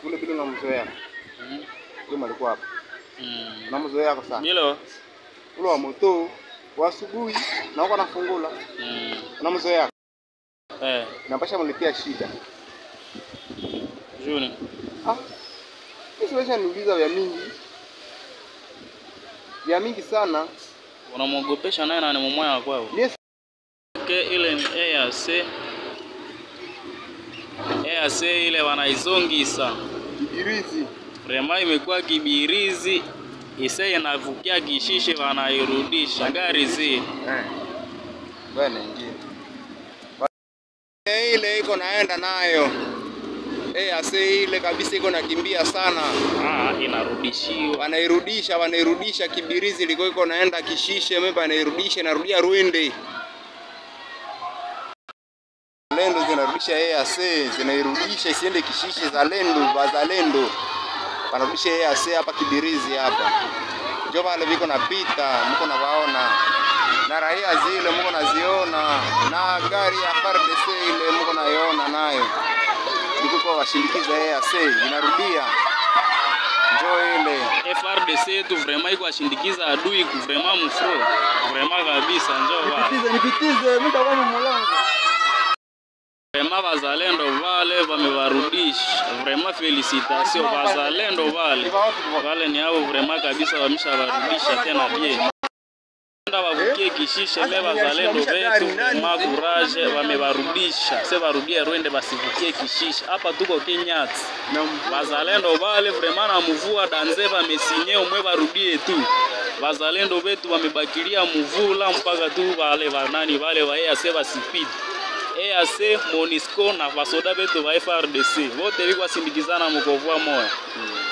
ule bila unamzoea. Mm. Yule alikuwa hapa. Mm. Unamzoea kwa sana. Bilo. Ule wa moto wa asubuhi na uko nafungula. Mm. Unamzoea. Eh, Inapasha mletea shida. Juni. Ah. Hizi wewe niuliza vya mingi. Vya mingi sana. Unamwogopesha naye na ni mmoja kwao. Yes. Ke ile ni EAC. EAC ile wanaizongisa. Ibirizi. Rema imekuwa kibirizi ise inavukia kishishe wanairudisha gari zi Eh. Bwana nyingine. Eh, Ile iko naenda nayo. Eh, ase ile kabisa iko nakimbia sana. ah, inarudishiwa Wanairudisha, wanairudisha kibirizi liko iko naenda kishishe, mimi wanairudisha inarudia Rwende. Lendo zinarudisha EAC, zinairudisha isiende kishishe za lendo, wazalendo. Wanarudisha EAC hapa kibirizi hapa. Ndio wale viko napita, mko na waona. Na raia zile mko naziona na gari ya FARDC ile mko naiona nayo. Niko kwa washindikiza EAC inarudia. Njoo ile. FRDC yetu vraiment iko ashindikiza adui ku vraiment mfro vraiment kabisa njoo wa Nipitize, nipitize muda kwa mlango. vraiment wazalendo vale wamewarudisha vraiment felicitation wazalendo vale wale ni hao vraiment kabisa wameshawarudisha tena bien Enda wavukie kishishe me wazalendo wetu vraiment courage wamewarudisha se warudie Rwende basivukie kishishe hapa tuko Kenyati Wazalendo vale vraiment na mvua danze vamesinye umwe varudie tu. Wazalendo wetu wamebakilia mvula mpaka tu wale wanani wale wa EAC wasipite. EAC, MONUSCO na vasoda wetu wa FRDC wote wiko wasindikizana mkovua moya.